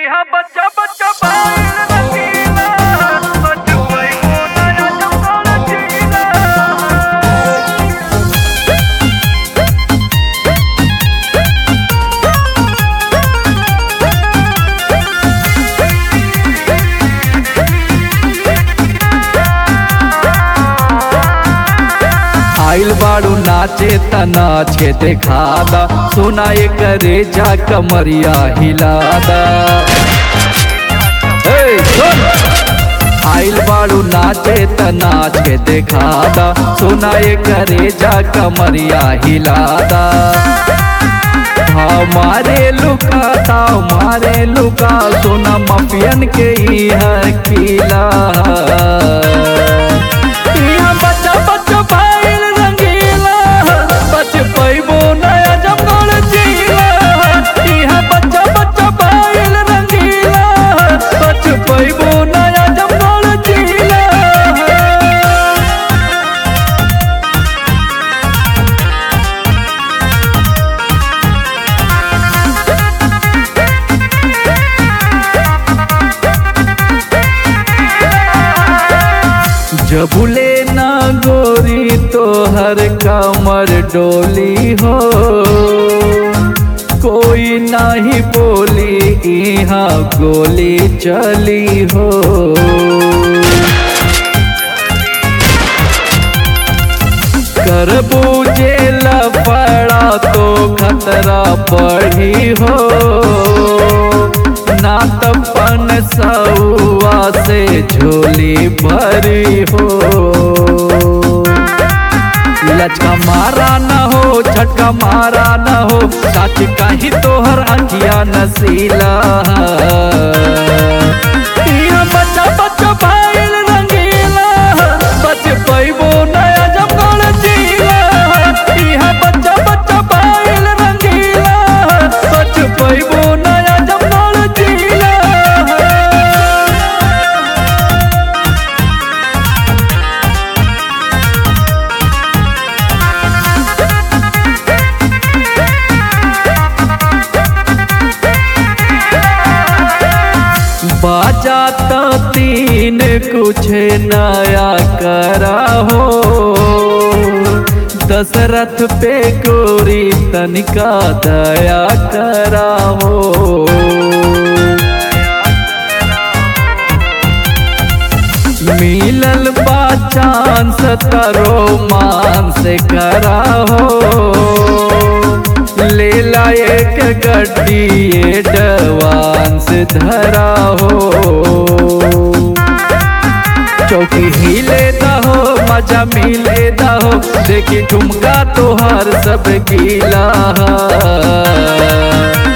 इहा बच्चा बच्चा बाइल रंगीला बचपई को नया जमकाल जीला आइल बाड़ू नाचे त नाचे देखादा सोना करे जा कमरिया हिलादा ए, सुन! आइल बाड़ू नाचे त नाचे देखादा सोना करे जा कमरिया हिलादा हमारे लुका हमारे लुका सोना माफियन के ही है किला यहाँ बच्चा बच्चा भाईल रंगीला बच पैबो नया जमगढ़ जिला यहाँ बच्चा बच्चा भाईल रंगीला बच पैबो नया जमगढ़ जिला जबुले ना गोरी तो हर कमर डोली हो कोई नाही बोली यहाँ गोली चली हो कर बूझे पड़ा तो खतरा बढ़ी हो ना तपन सौआ से झोली भरी हो लचका मारा न हो झटका मारा न हो सच कहीं तोहर अखिया नसीला इहाँ बच्चा बच्चा भाईल रंगीला बच पैबो नया जमगढ़ जिला इहाँ बच्चा बच्चा भाईल रंगीला बच पैबो नया जमगढ़ जिला बाजा तो तीन कुछ नया करा हो दशरथ पे गोरी तनिका दया करा हो मिलल बा चांस तरो मान से करा हो लेला एक गड्डी एडवांस धरा हो चौकी हिले दहो मजा मिले दहो देखी ठुमका तोहार सब गीला